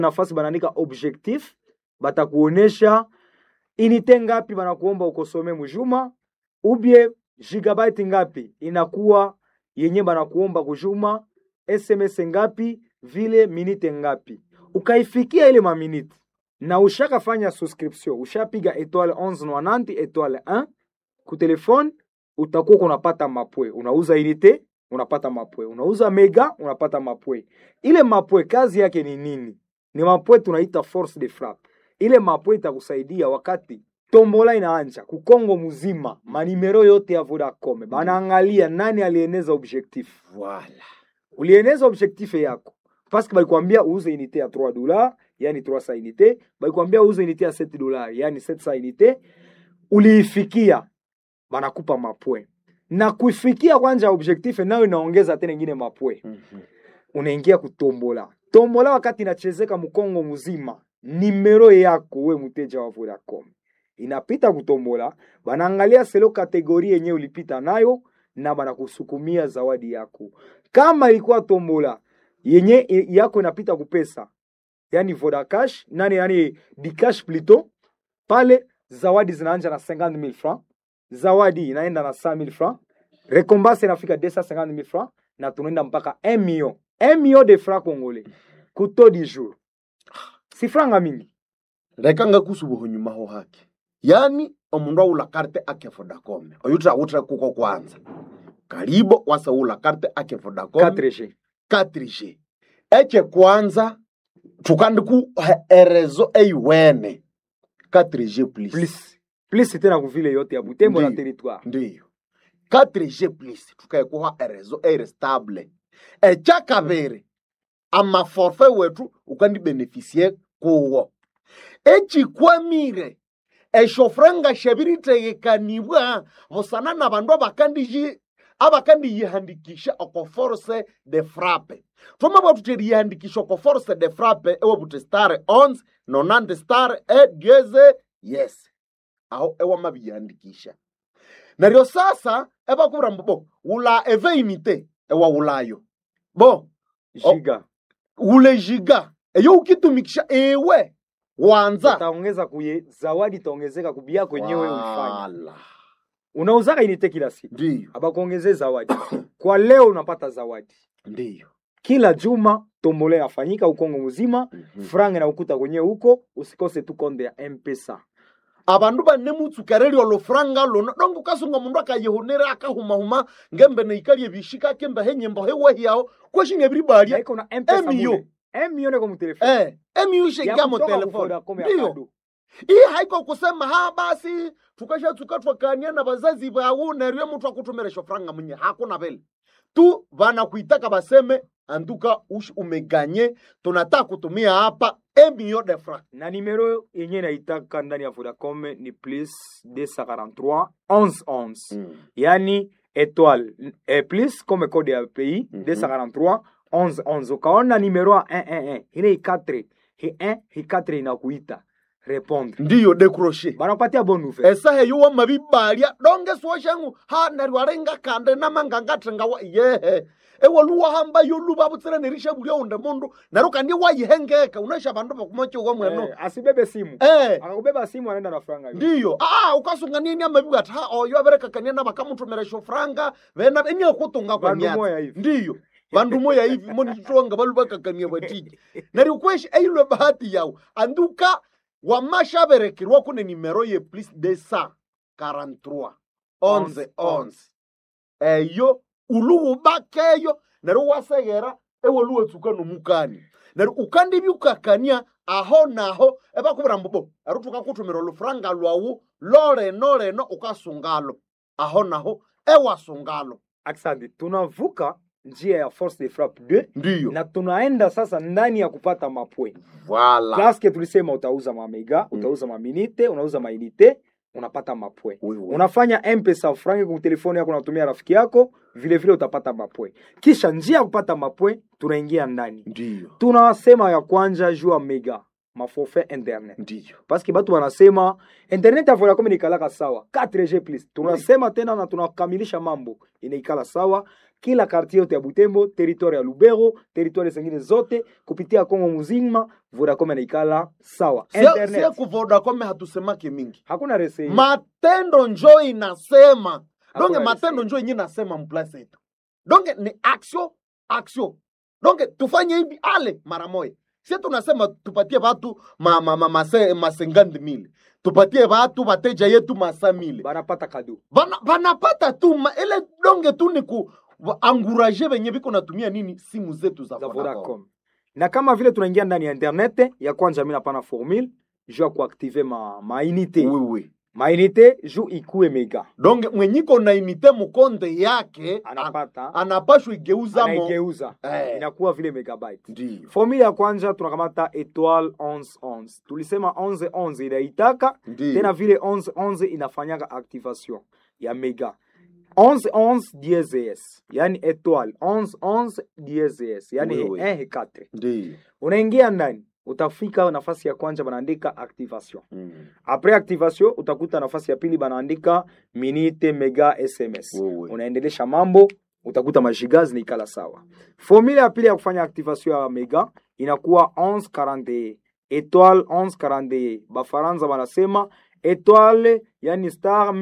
nafasi banaandika objectif batakuonesha inite ngapi banakuomba ukosome mujuma ubie gigabyte ngapi inakuwa yenye banakuomba kujuma sms ngapi vile minite ngapi ukaifikia ile maminite na ushakafanya subscription ushapiga etoile 1190 etoile 1 ku telefone utakuwa unapata mapwe unauza unité unapata mapwe unauza mega unapata mapwe ile mapwe kazi yake ni nini ni mapwe tunaita force de frappe ile mapwe itakusaidia wakati tombola inaanja kukongo mzima manimero yote ya vodacom banaangalia nani alieneza objectif Voilà. ulieneza objectif yako paske balikwambia uuze unité ya 3 dollars yani 300 unité balikwambia uuze unité ya 7 dollars yani 700 unité uliifikia banakupa mapwe na kuifikia kwanja objectif nayo inaongeza tena ingine mapwe Mhm. unaingia kutombola tombola wakati inachezeka mkongo mzima nimero yako we mteja wa vodacom inapita kutombola banaangalia selo kategori yenye ulipita nayo na banakusukumia zawadi yako kama ilikuwa tombola yenye i- yako inapita kupesa yani vodacash nani yani dicash plito pale zawadi zinaanja na 50000 francs zawadi inaenda na 100000 francs rekombanse inafika 250000 francs na tunaenda mpaka 1 million 1 million de francs congolais kuto di jour si franga mingi leka ngakusubuha nyuma ho hake yani omundu aula karte ake vodacom oyu tawuthire kuko kwanza kalibo wasaula karte ake vodacom 4G 4G eche kwanza thukandiku erezo eiwene 4G plus plus plus tena kuvile yote ya butembo na Ndiyo. territoire ndiyo 4G plus thukaekuha erezo eirestable ekyakabiri amaforfe wethu ukandibenefisie kuwo ekikwamire eshofuranga shabiritegekanibwa busana na bandu abakandiji abakandiyihandikisha oko force de frappe thoma bwathu teriyihandikisha oko force de frappe ewabuthi star 11 nonante star edieze yes aho ewamabiyihandikisha neryo sasa ebakubwira mbu bo wula eveinite ewawulayo bo Oh. giga ule jiga eyo ukitumikisha ewe wanza utaongeza kuye zawadi itaongezeka kubia kwenyewe ulifanya Wala. unauzaka inite kila siku ndiyo abakuongezee zawadi kwa leo unapata zawadi ndiyo kila juma tombole yafanyika ukongo mzima Mhm. franga na ukuta kwenyewe huko usikose tu konde ya mpesa abandu banemutsukereri olufuranga luno donge ukasunga mundu akayihunira akahumahuma ngembe neikalie bishika kembe henyembo hewehiao kweshinga ebiribalya naiko na mpesa Emio. mule emio neko mutelefoni eh emiushengia mu telefoni Vodacom ya ndiyo kado. hii haiko kusema ha basi tukashatsuka twakania na bazazi bawu neryo muthu akutumira shofuranga munye hakuna vile tu vanakuitaka baseme anduka ush umeganye tunataka kutumia hapa emio de franc na nimero yenye naitaka ndani ya vodacom ni plus 243 1111 yani étoile eh, plus comme code ya pays Mhm. 243 1111 ukaona nimero ya 111 ile i4 hi 1 hi 4 inakuita répondre ndiyo decroche banakupatia bonne nouvelle esaha eyo wamabibalya donge suoshangu ha neryo arenga kande namangangathenga wa yehe ewaluwahamba yoluba butsira nerisha bulya unde mundu neryo kandi wayihengeka unasha bandu bakumochiwa mweno eh, asibebe simu eh akakubeba simu anaenda na franga hiyo. ndiyo ah ukasunga nini amabibu ati ha oyo aberekakania na bakamutumira shofuranga bena enyakutunga kwa Bandu myatsi moya hivi. ndiyo vandu moya hivi monitwanga balu bakakania batiji neryo kweshi eilwe bahati yawu anduka wamashaberekerwa kune nimero ye plus de sa 43 onze onze eyo uluwubakeyo neryo waseghera ewoluwetsuka nomukani neryo ukandibyukakania aho naho ebakubwira mbubo ero tukakuthumira olufuranga lwawu loleno leno ukasungalo aho naho ewasungalo Asante, tunavuka njia ya force de frappe 2 ndiyo na tunaenda sasa ndani ya kupata mapwe vala paske tulisema utauza mamega utauza maminite unauza mainite unapata mapwe unafanya mpesa frangi kwa telefoni yako unatumia rafiki yako vile vile utapata mapwe kisha njia ya kupata mapwe tunaingia ndani ndiyo tunasema ya kwanja juu ya mega maforfait internet ndiyo paske batu wanasema internet ya vodacom inaikalaka sawa 4g plus tunasema tena na tunakamilisha mambo inaikala sawa kila kartier yote ya butembo territoire ya lubero territoire zingine zote kupitia kongo muzima vodacom inaikala sawa sie internet ku vodacom hatusemake mingi hakuna rese matendo njo inasema donge Hakuna matendo resi. njo yenye nasema mplasi yetu donge ni action action donge tufanye hivi ale mara moya sie tunasema tupatie watu ma, ma, ma, mase, masengandi mili tupatie watu wateja yetu masa mili banapata kado Bana- banapata tu ma, ile donge tu ni ku wa- anguraje venye viko natumia nini simu zetu za za Vodacom. vodacom na kama vile tunaingia ndani ya internet ya kwanza mi napana formule juu ya kuaktive ma, mainite Oui, oui. mainite juu ikue mega donge mwenyiko na inite mukonde yake an- anapata anapashwa igeuza mo anaigeuza Eh. inakuwa vile megabyte ndiyo formule ya kwanza tunakamata etoile 1111 tulisema 1111 inaitaka ndiyo tena vile 1111 inafanyaka activation ya mega 1111 DSS yani etoile 1111 DSS yani Oui, oui. 1 4 ndiyo unaingia ndani utafika nafasi ya kwanza banaandika activation Mm. apres activation utakuta nafasi ya pili banaandika minute mega sms Wewe. unaendelesha mambo utakuta majiga zinaikala sawa formule ya pili ya kufanya activation ya mega inakuwa 1141 etoile 1141 bafaransa banasema etoile yani star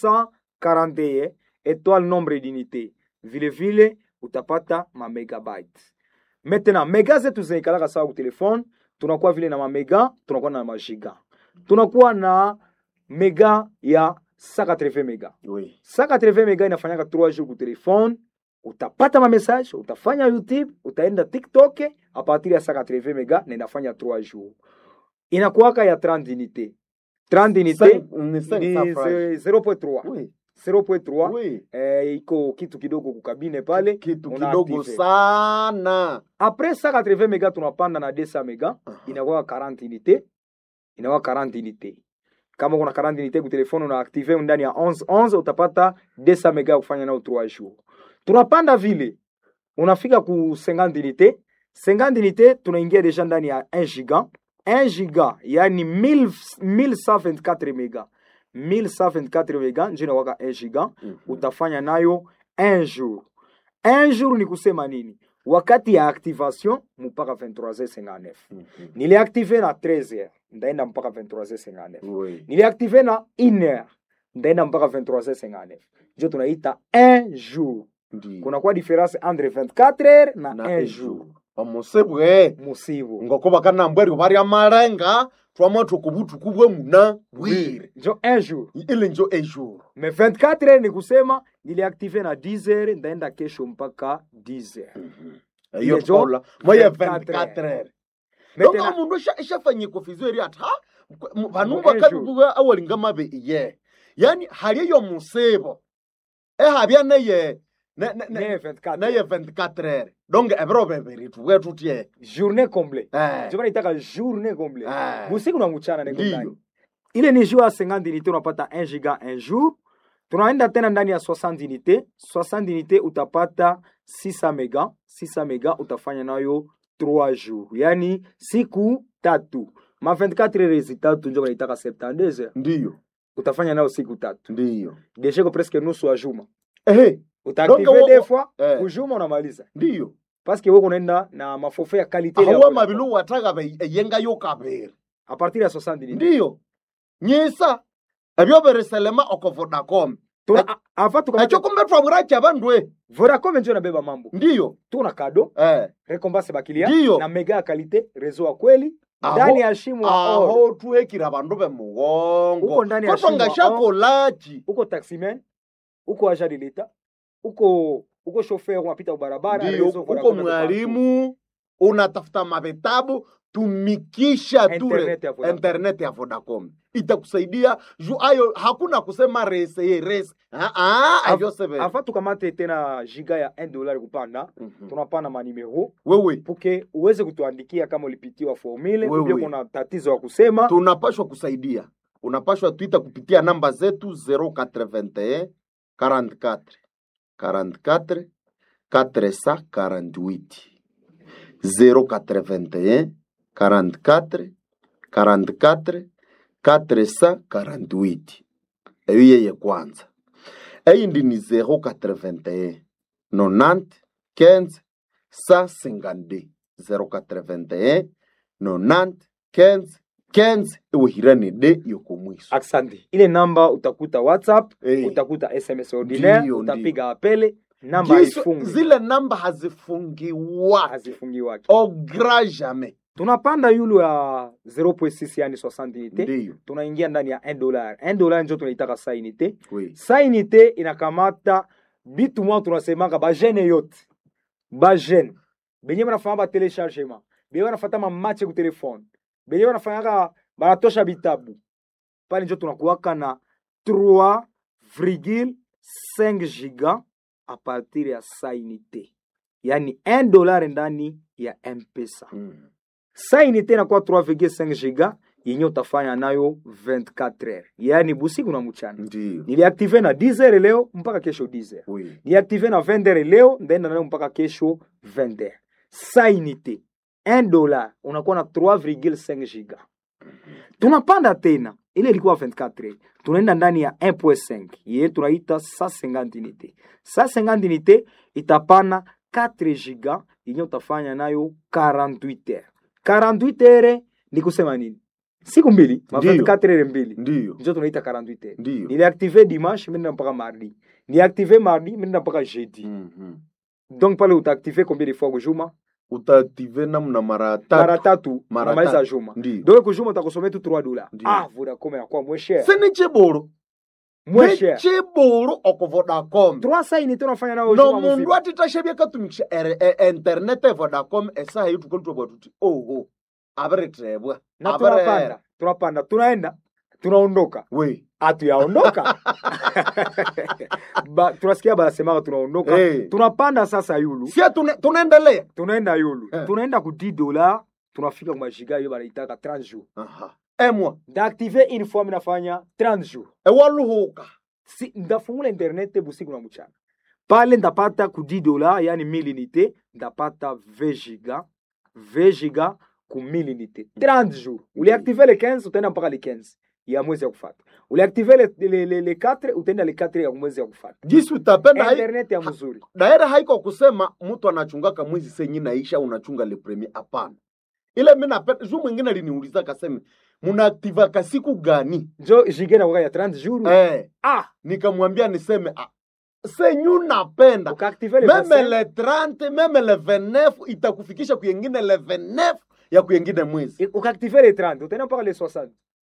1141 etoile nombre d'unité vile vile utapata ma megabyte maintenant mega zetu zinaikalaka sawa ku telefone tunakuwa vile na mamega tunakuwa na majiga tunakuwa na mega ya 180 mega Oui. 180 mega inafanyaka 3 jours ku telefone utapata ma message utafanya youtube utaenda tiktok a partir ya 180 mega na inafanya 3 jours inakuwaka ya 30 unité 30 unité Cinq- ni cinq ni cents francs. 0.3 Oui. 0.3 Oui. eh, iko kitu kidogo kukabine pale kitu una kidogo active. sana apres 180 mega tunapanda na 200 mega Aha. inakuwa 40 unité inakuwa 40 unité kama kuna 40 unité ku telefone una active ndani ya 11 11 utapata 200 mega ya kufanya nao 3 jours tunapanda vile unafika ku 50 unité 50 unité tunaingia deja ndani ya 1 giga 1 giga yani 1000 1124 mega 1124 mega njo inakuwaka 1 giga Mhm. utafanya nayo un jour un jour ni kusema nini wakati ya activation mpaka 23h59 Mhm. niliactive na 13h ndaenda mpaka 23h59 Oui. niliactive na 1h ndaenda mpaka 23h59 njo tunaita un jour Ndiyo. kunakuwa difference entre 24h na, na un ejo jour omusibwe musibu ngoko bakanambweri barya marenga twama tukubutuku bwe muna bwire njo un jour ile njo ejour me 24h ni kusema niliactive na 10h ndaenda kesho mpaka 10h eyo Ile njo tola moya 24 24 heures Maintenant- donga mundu ishafanye kofizo eri ati ha vanhu Mu vakabibuka awalinga mabe iye yani hali eyo musibo ehabya neye ne- ne- ne- ne 24 neye 24 heures donge ebiro bebiri tuwe tutye journée complète Eh, ndio maana itaka journée complète eh, busiku na mchana niko ndani ndiyo ile ni jour ya 50 unité unapata 1 giga un jour tunaenda tena ndani ya 60 unité 60 unité utapata 600 mega 600 mega utafanya nayo 3 jours yani siku tatu ma 24 heures tatu ndio wanaitaka 72 heures ndiyo utafanya nayo siku tatu ndiyo deja ko presque nusu ya juma ehe utaactive Donc, wo- des fois eh. kujuma unamaliza ndiyo parce que wewe unaenda na maforfait ya qualité ile ya ahuwa Vodacom. mabilu wataga be- eyengayo kabiri a partir ya 60 unité ndiyo nyisa ebyo biriselema oko vodacom Tuna- a- avant tukamate ekyo kumbe twaburachi abandwe Vodacom ndio inabeba mambo. ndiyo Tuna kado eh. recompense bakilia Ndiyo. na mega ya kalite rezo wa kweli Aho- ndani ya shimo ya oro. aho tuhekira abandu bemugongo Uko ndani ya kotwa shimo ngashakolachi Uko taximan, uko agent de l'etat, uko uko chauffeur unapita barabara ndiyo rezo uko Vodacom iko mwalimu unatafuta mavitabu tumikisha partout. ture internet ya Vodacom. internet ya vodacom itakusaidia juu ayo hakuna kusema rese ye rese Ah, ah, Av- avyo sebe Avant tukamate tena giga ya 1 dollar kupanda, Mhm. tunapana manimero wewe puke uweze kutuandikia kama ulipitiwa formule Wewe. ubie kuna tatizo ya kusema tunapashwa kusaidia unapashwa tuita kupitia namba zetu 081 44 44 448 081 44 44 448 eyo yeye kwanza eyindi ni 081 90 15 152 081 90 15 15 iwihirane de yokomwiso Asante. Ile namba utakuta WhatsApp, Eh. utakuta SMS ordinaire, Ndiyo, utapiga apele, namba Giso, haifungi. zile namba hazifungiwa hazifungiwake. au grand jamais Tunapanda yulu ya 0.6 yani 60 unité. ndiyo Tunaingia ndani ya 1 dollar. 1 dollar ndio tunaitaka sa unité. oui. Sa unité inakamata bitu mwa tunasemaka ba jeune yote. Ba jeune. Benye banafanya ba téléchargement. Benye banafata ma match ku telefone. Benye banafanyaka banatosha bitabu. Pale ndio tunakuwaka na 3,5 giga a partir ya sa unité. Yani 1 dollar ndani ya M-Pesa. Mm. Sa unité inakuwa 3,5 giga yenye utafanya nayo 24 heures, yaani busiku na mchana. ndiyo Niliaktive na 10 heures leo mpaka kesho 10 heures. oui. Niaktive na 20 heures leo ndaenda nayo mpaka kesho 20 heures. Sa unité 1 dollar unakuwa na 3,5 giga. Tunapanda tena, ile ilikuwa 24 heures. Tunaenda ndani ya 1.5 yeye tunaita 150 unité. 150 unité itapana 4 giga yenye utafanya nayo 48 heures. 48 heures ni kusema nini? Siku mbili, ma Ndiyo. 24 heures mbili. ndiyo Ndio tunaita 48 heures. ndiyo Niliactive dimanche, mimi mpaka mardi. Niactive mardi, mimi mpaka jeudi. Mhm. Donc pale utaactive combien de fois kujuma? utaaktive namna mara Mara tatu tatu, Mara unamaliza tatu. juma. ndiyo Donc kujuma utakusomea tu 3 dollars. Ndiyo. Ah, Vodacom inakuwa moins cher. sini chiburu Moins cher. chiburu oko vodacom 300 unité unafanya nayo no juma mundu mzima. atitashavya katumikisha ere- e- internet e vodacom esaha yetukolitwabwa tuti oho abiritebwa Na tunapanda, tunapanda, tunaenda, tunaondoka. we Hatuyaondoka. ba, tunasikia banasemaka tunaondoka. hey. Tunapanda sasa yulu. sia tune- tunaendelea Tunaenda yulu. Eh. Tunaenda ku 10 dollars, tunafika kwa majiga hiyo banaitaka 30 jours. Aha. emwa ndaaktive une fois minafanya 30 jours ewaluhuka si, ndafungula internet busiku na mchana pale ndapata ku 10 dola yani 1000 unité ndapata 20 giga 20 giga ku 1000 unité 30 jours uliactive le 15 utaenda mpaka le 15 ya mwezi ya kufata uliactive le, le, le, le 4 utaenda le 4 ya mwezi ya kufata jisi utapenda hai- internet ya mzuri daire haiko kusema mtu anachungaka mwezi senyi naisha unachunga le premier hapana ile mi napenda juu mwingine aliniuliza kaseme munaaktivaka siku gani njo jige na ya 30 jours eh, ah nikamwambia niseme ah, senyu napenda ukaactive le meme 25 le 30 meme le 29 itakufikisha kuyengine le 29 ya kuyengine mwezi ukaactive le 30 utaenda mpaka le 60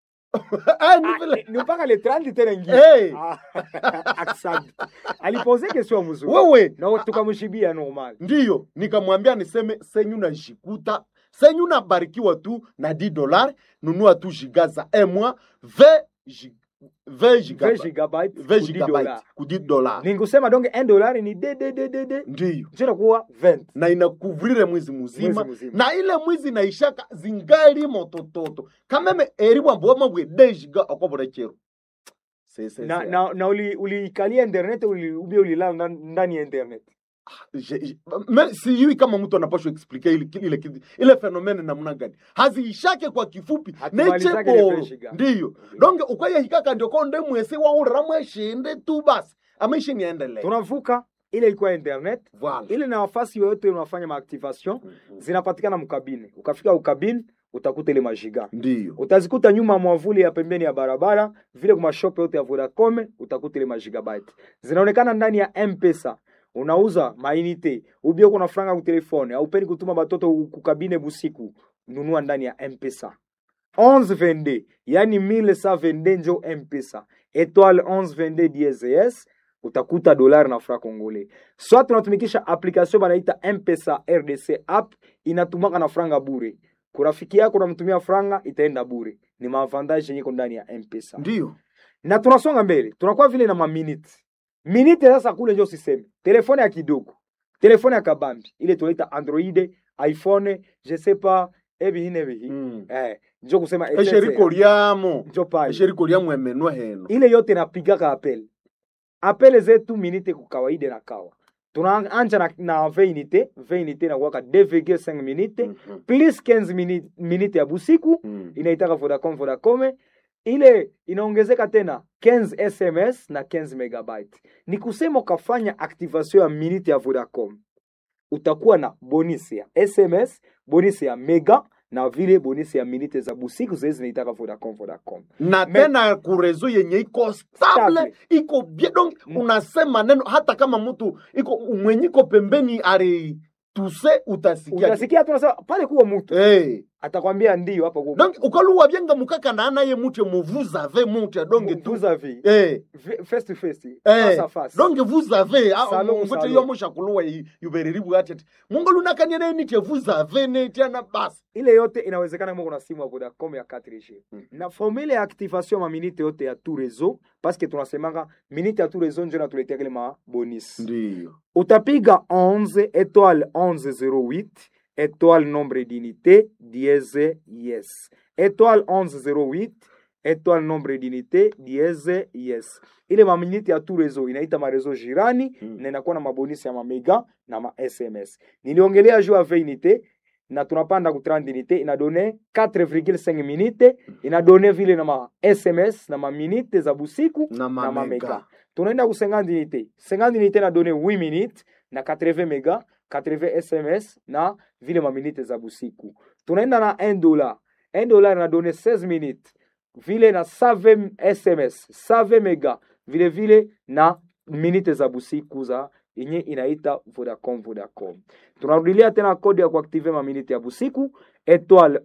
Ah, ni Ah, vile- ni mpaka le 30 tena ingine Hey, Ah, asante. Alipose question mzuri. wewe Na tukamshibia normal. ndiyo nikamwambia niseme senyu najikuta senyu nabarikiwa tu na 10 dolar nunua tu giga za emwa 20 gi- 20 20 gigabyte gigabyte 20 ku 10 gigabyte dollars. ku 10 dolar Ninkusema donc 1 dollar ni de de de de de. ndiyo Ndio kuwa 20 na inakuvrire mwezi muzima mwezi mzima. na ile mwizi naishaka zingali motototo kameme eri bwamboma bwe 10 giga okobora chero Sese- Na se- na, na uli uliikalia internet uli ubia ulilala ndani- ndani ya internet. Je- je- me- sijui kama mtu anapashwa explike ile, ile, ile, ile fenomene namna gani haziishake kwa kifupi Hatumalizake ile necheboro 20 giga. ndiyo donge ukwayehikaka ndio konde mwese waurira mweshinde tu basi amaishi niendelee Tunavuka ile ilikuwa internet. Voilà. Ile na nafasi yoyote unafanya maactivation Mhm. zinapatikana mkabine. Ukafika ukabine utakuta ile majiga. ndiyo utazikuta nyuma ya mwavuli ya pembeni ya barabara vile kwa shop yote ya Vodacom utakuta ile magigabyte zinaonekana ndani ya M-Pesa. Unauza mainite ubio kuna franga ku telefone au peni kutuma batoto kukabine busiku, nunua ndani ya M-Pesa 1122 yani 1122 njo M-Pesa étoile 1122 DSS utakuta dolari na fra congolais. Soit tunatumikisha application banaita M-Pesa RDC app inatumaka na franga bure kurafiki yako unamtumia franga itaenda bure. Ni maavantage yenye iko ndani ya M-Pesa. ndiyo Na tunasonga mbele, tunakuwa vile na maminute minute. Sasa kule njo siseme telefone ya kidogo, telefone ya kabambi ile tunaita Android, iPhone, je sais pas ebihi bihi Mm. eh, njo kusema esheriko lyamo njo pale esheriko lyamo emenwa heno ile yote napigaka apel apele zetu minite kwa kawaida na kawa tunaanja na, na 20 unité 20 unité inakuwaka 2,5 minute Mhm. plus 15 minute, minute ya busiku Mm. inaitaka Vodacom Vodacom ile inaongezeka tena 15 SMS na 15 megabyte. Ni kusema ukafanya activation ya minute ya Vodacom utakuwa na bonisi ya SMS, bonisi ya mega na vile bonisi ya minute za busiku zile zinaitaka Vodacom Vodacom. na Me- tena kurezo yenye iko stable Stable. iko bien donc Mm. unasema neno hata kama mtu iko mwenye iko pembeni ari tuse utasikia Utasikia tu unasema pale kuwa mtu hey. atakwambia ndio hapa kuwa donc ukaluwa byenga mukaka na anaye mutye muvuza ave mutye donge tu vous avez hey. face to face face à face. donc vous avez Salon, mutye salon. yo mushakuluwa yuberiribu atete mungu lunakanye ne nitye vous avez netiana basi ile yote inawezekana kama kuna simu ya Vodacom ya 4G Mm. na formule ya activation ma minute yote ya tout réseau parce que tunasemanga minute ya tout réseau ndio inatuletea kile ma bonus ndio utapiga 11 étoile 1108 étoile nombre d'unité dièse yes étoile 1108 étoile nombre d'unité dièse yes ile maminiti ya tout réseau inaita marezo jirani Mm. na inakuwa na mabonisi ya mamega na ma sms niliongelea juu ya 20 unité na tunapanda ku 30 unité inadone 4,5 minute inadone vile na ma sms na maminite za busiku na na mamega mamega tunaenda ku 50 unité 50 unité na donné 8 minutes na 80 mega 80 sms na vile maminite za busiku tunaenda na 1 dollar 1 dollar na donné 16 minutes vile na 120 sms 120 mega vile vile na minite za busiku za yenye inaita vodacom vodacom tunarudilia tena kodi ya kuaktive maminite ya busiku étoile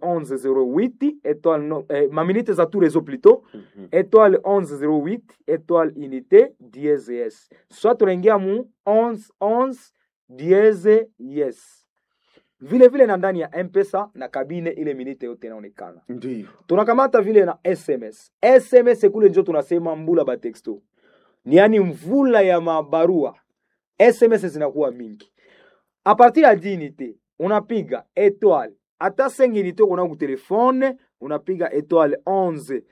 1108 étoile no, eh, maminite za tout réseau plutôt Mhm. étoile 1108 étoile unité dièse yes soit tunaingia mu 1111 dièse yes vile vile na ndani ya mpesa na kabine ile minite yote inaonekana ndio tunakamata vile na sms sms kule njo tunasema mbula batexto ni yani mvula ya mabarua sms zinakuwa mingi a partir ya dinite unapiga étoile ata 5 unité ukona ku telefone unapiga étoile 11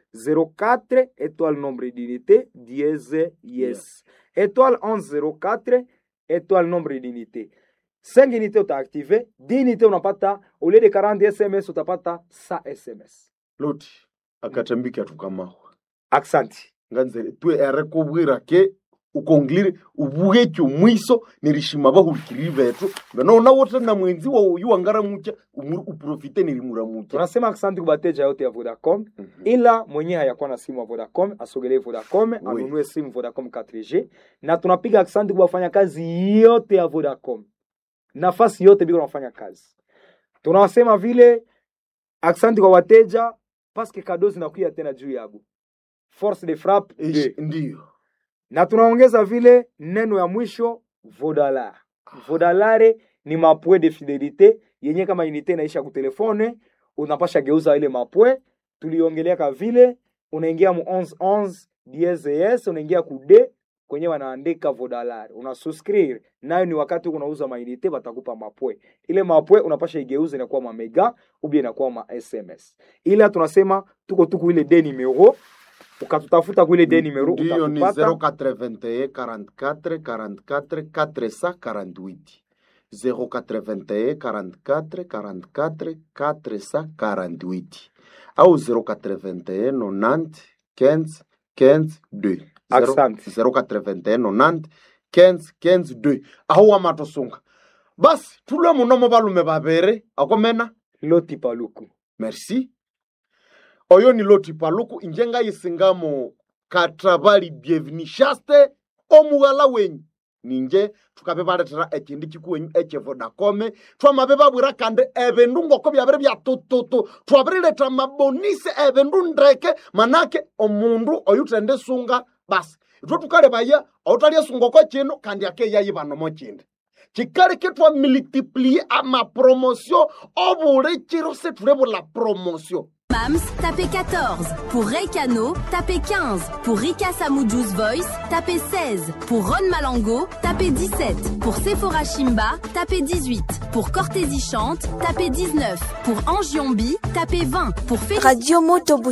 04 étoile nombre d'unité dièse yes étoile 11 04 étoile nombre d'unité 5 unité utaactive 10 unité unapata au lieu de 40 sms utapata 100 sms loti akatambiki atukamaho aksanti nganzere twe ere kubwira ke ukongilire ubwekyo mwiso nirishima bahurikiriri betu nona wote na mwenzi wa uyu wangara mucha umuri uprofite nirimura mucha tunasema aksanti kubateja yote ya vodacom ila mwenye hayakuwa na simu ya vodacom asogelee vodacom anunue simu vodacom 4g na tunapiga aksanti kwa wafanya kazi yote ya vodacom nafasi yote biko nafanya kazi tunawasema vile aksanti kwa wateja paske kado zinakuya tena juu yabo force de frappe de. ndio na tunaongeza vile neno ya mwisho vodalar vodalare ni mapwe de fidelite yenye kama inite inaisha kutelefone unapasha geuza ile mapwe tuliongeleaka vile unaingia mu 1111 DSS unaingia ku d kwenye wanaandika vodalare una suscrire nayo ni wakati unauza mainite batakupa mapwe ile mapwe unapasha igeuza inakuwa mamega ubia inakuwa ma sms ila tunasema tuko tuku ile de numero ukatutafuta kuile de numero ndio ni utatupata 081 44 44 448 081 44 44 448 au 081 90 15 15 2 Asante. 081 90 15 15 2 aho wamatosunga basi tulwe munomo balume babere akomena loti paluku merci oyo ni loti paluku inje ngayisingamo katabali bievinishaste omughala wenyu ninje tukabe baletera ekindi kikuwenyu ekyevodakome twamabe babwira kandi ebindu ngoko byabere byatututu twabirileta mabonise ebindu ndeke manake omundu oyu tende sunga basi itwe tukalebaya outalya sungoko kino kandi akeyayi banomo kindi kikaleke twa multiplie amapromotion obule kiro setulebula promotion Mams, tapez 14. Pour Reikano, tapez 15. Pour Rika Samujus Voice, tapez 16. Pour Ron Malango, tapez 17. Pour Sephora Shimba, tapez 18. Pour Cortési Chante, tapez 19. Pour Angiombi, tapez 20. Pour Félicité Radio Moto